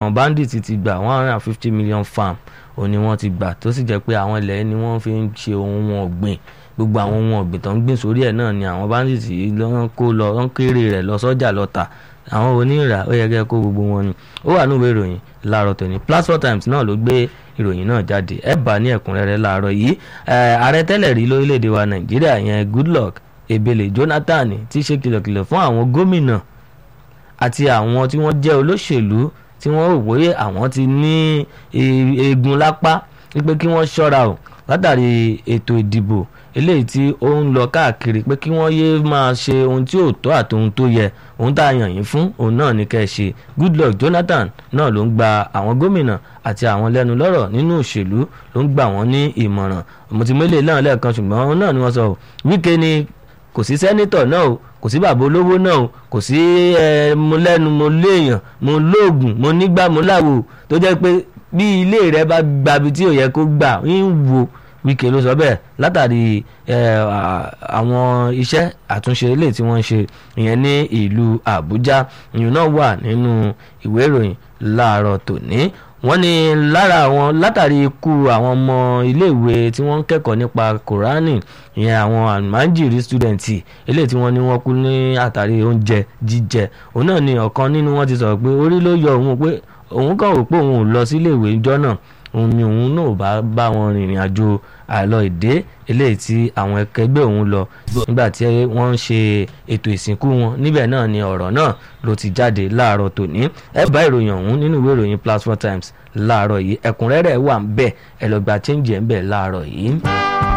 àwọn bandits ti gbà one hundred and fifty million farm òun ni wọ́n ti gbà tó sì jẹ́ pé àwọn ilẹ̀ ni wọ́n fi ń ṣe ohun ọ̀gbìn gbogbo àwọn ohun ọ̀gbìn tó ń gbìn sórí ẹ̀ náà ni àwọn bandits yìí lọ́n kó lọ lọ́n kéré rẹ̀ lọ sọ́jà lọ tà àwọn onírà ó yẹ kẹ́ kó gbogbo wọn ni ó wà níwèé ìròyìn láàárọ̀ tòní Platform Times náà ló gbé ìròyìn náà jáde ẹ bá ní ẹ̀kúnrẹ́rẹ́ láàárọ̀ yìí ààrẹ tẹ́lẹ̀ rí lórílẹ̀‐èdè wa Nàìjíríà yẹn Goodluck Ebele Jonathan ti ṣe kìlọ̀kìlọ̀ fún àwọn gómìnà àti àwọn tí wọ́n jẹ́ olóṣèlú tí wọ́n rò pé àwọn ti ní eegun lápá wípé kí wọ́n ṣọ́ra o látàrí ètò ìdìbò eléyìí tí ó ń lọ káàkiri pé kí wọ́n yéé máa ṣe ohun tí ò tọ́ àti ohun tó yẹ ohun tá a yàn yín fún òun náà ní kẹ́ ẹ ṣe Goodluck Jonathan náà ló ń gba àwọn gómìnà àti àwọn lẹ́nu lọ́rọ̀ nínú òṣèlú ló ń gbà wọ́n ní ìmọ̀ràn mo ti mélèé náà lẹ́ẹ̀kan ṣùgbọ́n òun náà ni wọ́n sọ Wike ni kò sí sẹ́nítọ̀ náà o kò sí bàbá olówó náà o kò sí ẹ mo lẹ́nu mo léèyàn mo lóògùn mo nígbà mo láwo tó jẹ́ pé bí ilé rẹ bá gbabi tí ò yẹ kó gbà ń wo Wike ló sọ bẹ́ẹ̀ látàrí àwọn iṣẹ́ àtúnṣe ilé tí wọ́n ń ṣe ìyẹn ní ìlú Àbújá ìyẹn náà wà nínú ìwé ìròyìn láàárọ̀ tòní wọ́n ní lára àwọn látàrí ikú àwọn ọmọ iléèwé tí wọ́n ń kẹ́kọ̀ọ́ nípa Kùránì ìyẹn àwọn àmàjìrí stúdẹ̀ǹtì eléyìí tí wọ́n ní wọ́n kú ní àtàrí oúnjẹ jíjẹ òun náà ni ọ̀kan nínú wọn ti sọ̀rọ̀ pé orí ló yọ òun pé òun kàn rò pé òun ò lọ síléèwé ìjọ náà òun ni òun náà bá bá wọn rìnrìn àjò àlọ ìdè eléyìí tí àwọn ẹkẹgbẹ́ òun lọ nígbà tí wọ́n ń ṣe ètò ìsìnkú wọn níbẹ̀ náà ni ọ̀rọ̀ náà ló ti jáde láàárọ̀ tòní ẹ bá ìròyìn ọ̀hún nínú ìwé ìròyìn Platform Times láàárọ̀ yìí ẹ̀kúnrẹ́rẹ́ wà ń bẹ̀ ẹ lọ gba change ẹ̀ ń bẹ̀ láàárọ̀ yìí.